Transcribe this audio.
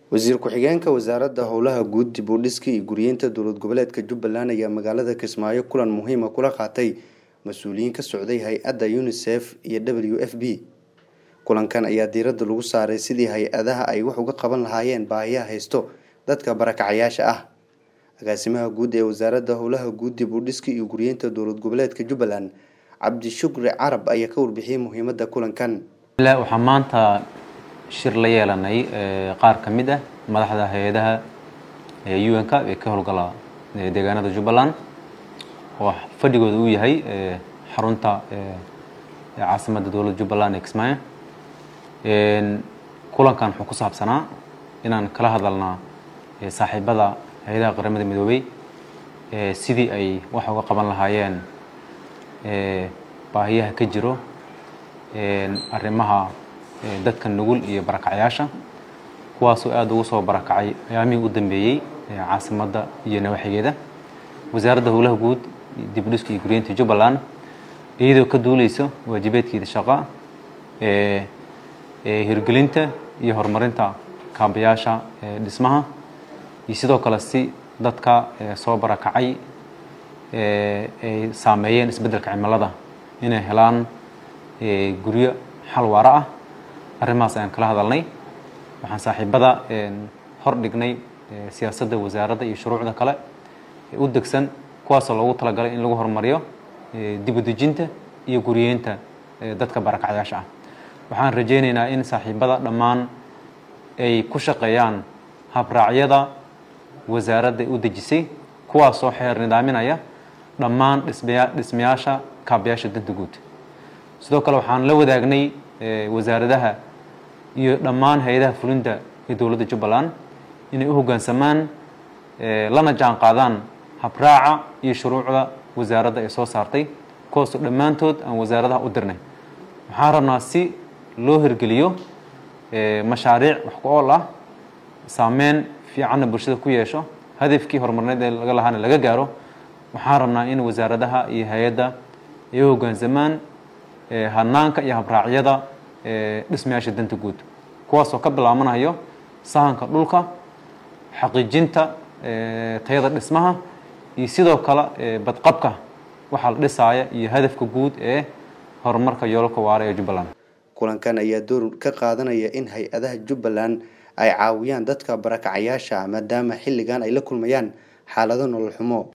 wasiir ku-xigeenka wasaaradda howlaha guud dib u dhiska iyo guryeynta dowlad goboleedka jubbaland ayaa magaalada kismaayo kulan muhiima kula qaatay mas-uuliyiin ka socday hay-adda unisef iyo w f b kulankan ayaa diiradda lagu saaray sidii hay-adaha ay wax uga qaban lahaayeen baahiyaha haysto dadka barakacayaasha ah agaasimaha guud ee wasaaradda howlaha guud dib u dhiska iyo guryeynta dowlad goboleedka jubbaland cabdishukri carab ayaa ka warbixiyey muhiimadda kulankan waxaa maanta shir la yeelanay qaar ka mid ah madaxda hay-adaha un-ka ee ka howlgala deegaanada jubbaland oo fadhigooda uu yahay xarunta caasimadda dowladda jubbaland ee kismaayo kulankan wuxuu ku saabsanaa inaan kala hadalnaa saaxiibada hay-adaha qaramada midoobey sidii ay wax uga qaban lahaayeen baahiyaha ka jiro arrimaha dadka nugul iyo barakacyaasha kuwaasoo aada ugu soo barakacay ayaamihii u dambeeyey caasimadda iyo nawaxigeeda wasaaradda howlaha guud dib u dhiska iyo guryeynta jubbaland iyadoo ka duuleysa waajibaedkeeda shaqa hirgelinta iyo horumarinta kaabayaasha dhismaha iyo sidoo kale si dadka soo barakacay ay saameeyeen isbeddelka cimilada inay helaan guryo xal waara ah arrimahaas ayaan kala hadalnay waxaan saaxiibada hor dhignay siyaasadda wasaaradda iyo shuruucda kale ee u degsan kuwaasoo loogu talagalay in lagu horumariyo dibudejinta iyo guriyeynta dadka barakacyaasha ah waxaan rajaynaynaa in saaxiibada dhammaan ay ku shaqeeyaan habraacyada wasaaradda u dejisay kuwaasoo xeer nidaaminaya dhammaan dhismaya dhismayaasha kaabayaasha danta guud sidoo kale waxaan la wadaagnay wasaaradaha iyo dhammaan hay-adaha fulinta ee dowladda jubbaland inay u hoggaansamaan lana jaan qaadaan habraaca iyo shuruucda wasaaradda ay soo saartay kuwaasoo dhammaantood aan wasaaradaha u dirnay waxaan rabnaa si loo hirgeliyo mashaariic wax ku ool ah saameyn fiicanna bulshada ku yeesho hadafkii horumarneed ee laga lahaana laga gaaro waxaan rabnaa in wasaaradaha iyo hay-adda ay u hoggaansamaan hanaanka iyo habraacyada dhismayaasha danta guud kuwaasoo ka bilaabanayo sahanka dhulka xaqiijinta tayada dhismaha iyo sidoo kale badqabka waxaa la dhisaaya iyo hadafka guud ee horumarka yoolalka waara ee jubbaland kulankan ayaa door ka qaadanaya in hay-adaha jubbaland ay caawiyaan dadka barakacayaasha maadaama xilligan ay la kulmayaan xaalado nolol xumo